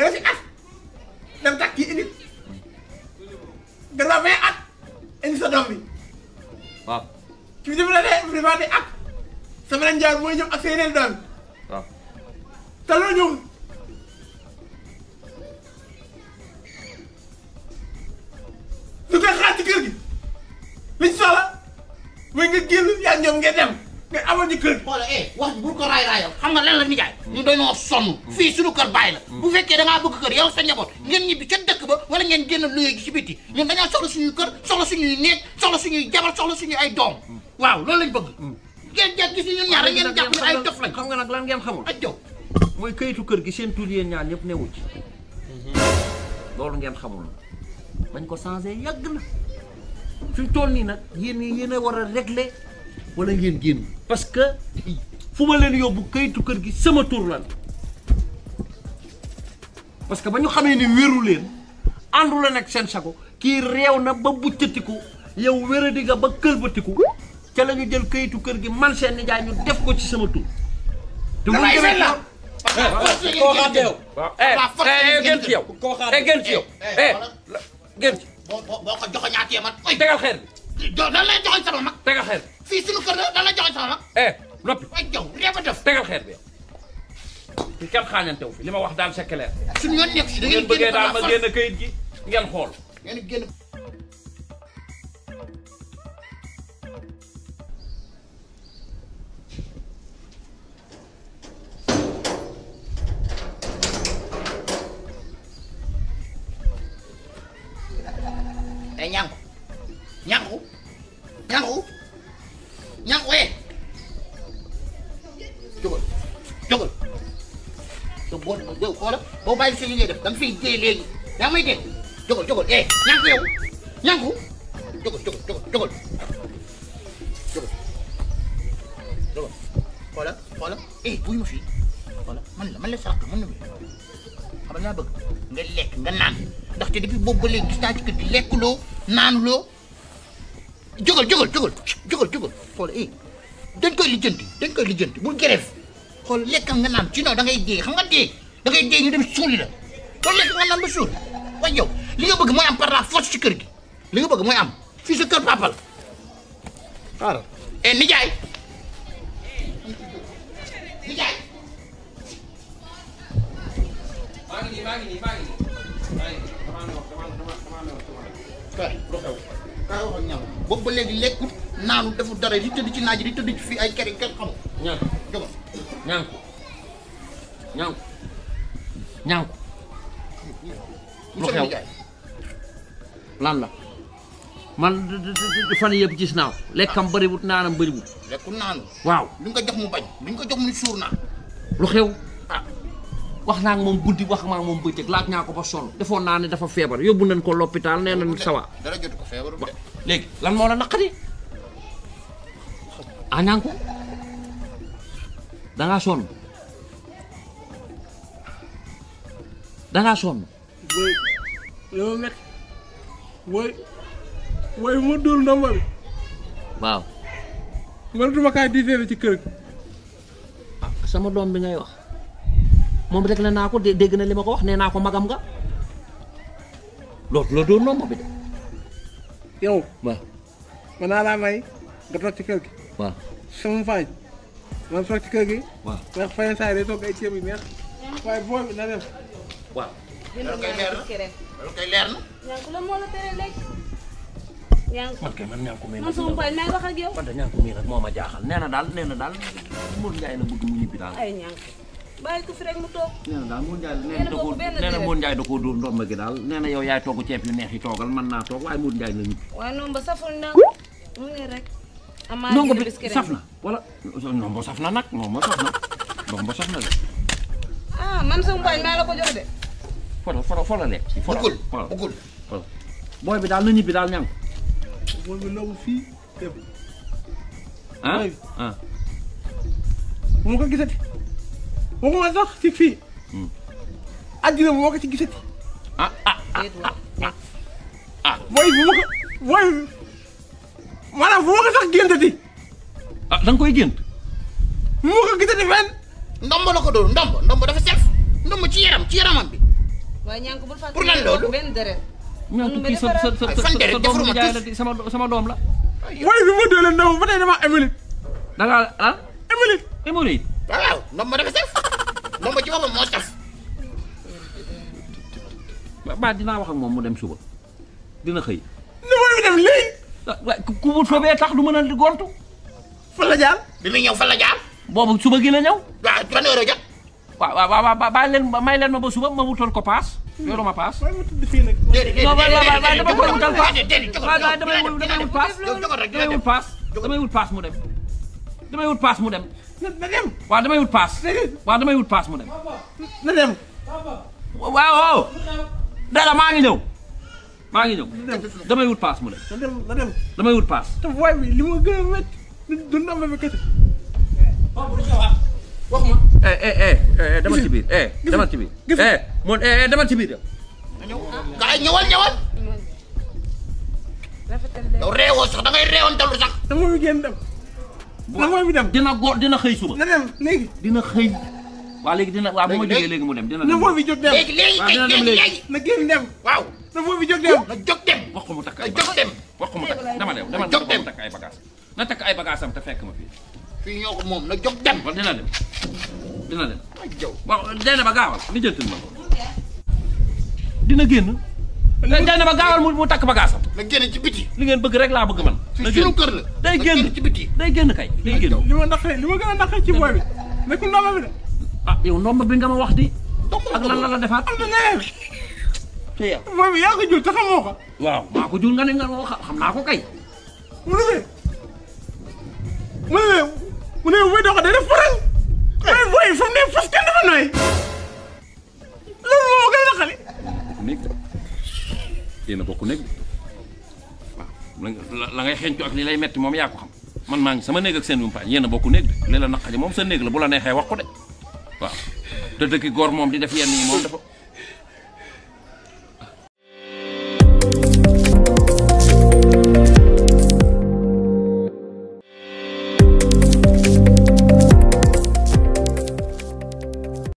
nga def fi at dem takk kii indi nga def vingt at indi sa doom bi waaw ci bi dafa dee dafa dee at sa beneen jaar mooy ñëw ak sa yeneen doom waaw te loolu ñëwul su koy xaar ci kër gi liñ soxla mooy nga génn yaa ñoom ngay dem nga amoon ci kër gi. xoola eh wax ji bul ko raay raayal xam nga lan la nijaay ñu dañoo sonn fii suñu kër bàyyi la bu fekkee da ngaa bëgg kër yow sa njaboot ngeen ñibbi ca dëkk ba wala ngeen génn luye ji ci biti ñun dañoo soxla suñuy kër soxla suñuy néeg soxla suñuy jabar soxla suñuy ay doom waaw loolu lañ bëgg ngeen jàpp gis ñun ñaar rek ngeen jàpp ñu ay dof lañ xam nga nag lan ngeen xamul aj jow mooy kayitu kër gi seen tur yéen ñaar ñëpp newu ci loolu ngeen xamul bañ ko changé yàgg na fi mu toll nii nag yéen yéen a war a régler wala ngeen génn parce que fu ma leen yóbbu kayitu kër gi sama tur lan parce que ba ñu xamee ni wéru leen àndu la nag seen sago kii réew na ba buccatiku yow wéradi nga ba këlbatiku ca la ñu jël kayitu kër gi man seen nijaay ñu def ko ci sama tur te bu ñu damay demee fen la. koo xaar yow. waaw eh eh gën ci yow koo xaar eh gën ci yow eh gën ci boo boo boo ko joxoñaatee man oy tegal xeer bi jo dan lay joxoñ sama mag tegal xeer fii suñu kër la dan lay joxoñ sama mag bi eh noppi ay jow réew a def tegal xeer bi yow fi kenn xaañantew fi li ma wax daal c'est clair suñu yoon nekk si da ngeen ngeen bëggee génn daal par ma la force génn kayit gi ngeen xool ngeen génn eh ñànku ñànku ñànku ñànku eh jógal jógal te boo boo xoola boo bàyyi si li ngay def da nga fiy dee léegi yaa may dégg jógal jógal eh ñànku yow ñànku jógal jógal jógal jógal jógal jógal xoola xoola eh buy ma fii xoola man la man la sàq mën na bi xam nga bëgg nga lekk nga naan ndaxte depuis boobu ba léegi gis naa ci kër gi lekkuloo naanuloo jógal jógal jógal jógal jógal xoola eh dañ koy lijjanti dañ koy lijjanti bul grève xool lekkal nga naan sinon da ngay dee xam nga dee da ngay dee ñu dem suuli la loolu lekk nga naan ba suul waaye yow li nga bëgg mooy am par la force ci kër gi li nga bëgg mooy am fii sa kër papa la xaaral eh nijaay nijaay maa ngi nii maa ngi nii maa ngi nii maa ngi nii damaa ne wax damaa damaa damaa ne wax damaa ne kay lu xew kay wax ak ñam boobu ba léegi lekkut naanu deful dara di tëdd ci naaj di tëdd ci fii ay kër yi kenn xamul ñaan jógal ñaanku ñaanku ñaanku monsieur le xew? nijaay lan la man d- d- d- fan yëpp gis naa ko lekkam bëriwut naanam bëriwut lekkul naanu waaw lu nga jox mu bañ lu nga jox mu ni suur naa lu xew ah wax naa ak moom guddi wax maa ak moom bëccëg laaj naa ko ba sonn defoon naa ne dafa feebar yóbbu nañ ko l'hôpital nee nañ sawa dara jotu ko feebaru de léegi lan moo la naqari ah ñaanku dangaa sonn dangaa sonn booy li ma métti booy booy bu ma dóor ndomba bi waaw mënatuma kaa diisee ci kër gi. sama doom bi ngay wax moom rek la naa ko dé- dégg na li ma ko wax nee naa ko magam nga loolu la doon nomba bi de yow waaw mën naa laa may nga toog ci kër gi waaw sama faañ man toog ci kër gi waaw ndax fayen saa yi day toog ay ceeb yu neex waaye booy bi na dem waaw loolu koy leer na loolu koy leer na ñànku la moo la tere lekk ñànku man kay man ñaa ko may man sama baay may wax ak yow man de ñaa ko mii nag moo ma jaaxal nee na daal nee na daal Mour Ndiaye la bëgg mu ñibbi daal ay ñànku bàyyi ko fi rek mu toog nee na daal Mour Ndiaye nee Yéen a na da bokk koo benn nee na deret. Mour Ndiaye da koo dóor ndomba gi daal nee na yow yaay togg ceeb yu neex yi toogal mën naa toog waaye Mour Ndiaye la ñibbi waaye noonu ba saful na mu ne rek amaa nongo ngi bi biskit saf na wala nombo saf na nag nombo saf na nombo saf na de ah man sama baay maa la ko jox de fola fola fola lekk si fola bëggul fola bëggul fola booy bi daal na ñibbi daal ñang booy bi loolu fii dem ah Booy bi. ah bu ma ko gisati waxuma sax ci fii àddina bu ma ko ci gisati ah ah déet waay booy bu ma ko booy maanaam bu ma ko sax géntati ah da nga koy gént bu ma ko gisati fenn ndombo la ko dóor ndombo ndombo dafa sef ndombo ci yaram ci yaramam bi waaye ñaan ko bul fàtte Pour lan loolu? benn deret ñànku kii sa sa sa Ay, fan sa deret sa doom defaruma nijaay la tus. di sama sama doom la waaye bi ma doole ndaw ba tey dama émili da ngaa ah émili hémorroïde waaw ndox ma dafa saf ndox ma ci boppam moo saf ba ba dinaa wax ak moom mu dem suba dina xëy ni mooy bi dem léegi ah waaye ku ku mu soobee tax du mën a di gontu fa la jaar bi muy ñëw fan la jaar boobu suba gi la ñëw waaw ban heure a jot waaw waaw waaw waaw bàyyi leen may leen ma ba suba ma wutal ko paas yoru ma paas waaye ma tudd fii nag déedéet non waaw waaw waaw dama koy wutal paas déedéet jogal waaw waaw damay wut damay wut paas yow jogal rek damay wut paas damay wut paas mu dem damay wut paas mu dem na na dem waaw damay wut paas Déedéet. waaw damay wut paas mu dem na dem waaw waaw dara maa ngi ñëw maa ngi ñëw damay wut paas mu dem na dem na dem damay wut paas te waaye bi li ma gën a métti du du ndomba bi kese wax ma. eh eh eh eh demal ci biir eh demal ci biir gis nga. eh mon eh eh demal ci biir yow gaay ñëwal ñëwal rafetal leen yow réewoo sax da ngay réewantalu sax na mooy bi génn dem na mooy bi dem dina go dina xëy suba na dem léegi dina xëy waa léegi dina waaw bu ma Léegi, jógee léegi mu dem dina na dem mooy bi jóg dem léegi léegi waaw kay dina dem léegi léegi. léegi na génn dem waaw na mooy bi jóg dem na jóg dem wax ko mu takk na ay jóg dem wax ko mu takk dama dem dama jóg dem dem. mu takk ay bagages na takk ay bagages am te fekk ma fii fii ñoo ko moom na jóg dem wala dina dem dina dem ay jaw waaw dee ba gaawal li jëntul ma ko dina génn dee ba gaawal mu mu takk bagages am na génn ci biti li ngeen bëgg rek laa bëgg man fii na suñu génn kër la day na génn ci biti day génn kay day génn li ma naqaree li ma gën a naqaree ci booy bi nekkul ndomba bi de ah yow ndomb bi nga ma wax di ak lan la la defaat am na leneen ci yow booy bi yaa ko jur te xamoo ko waaw maa ko jur nga ne nga ko xam naa ko kay mu ne mu ne mu ne buy dox day def faral waaye booy fu mu ne fas kenn dafa nooy loolu moo gën a naqari bokk néeg de yéen a bokk néeg de waaw la la ngay xeeñcu ak li lay metti moom yaa ko xam man maa ngi sama néeg ak seen yumpaañ yéen a bokk néeg de li la naqaji moom sa néeg la bu la neexee wax ko de waaw te dëkki góor moom di def yenn yi moom dafa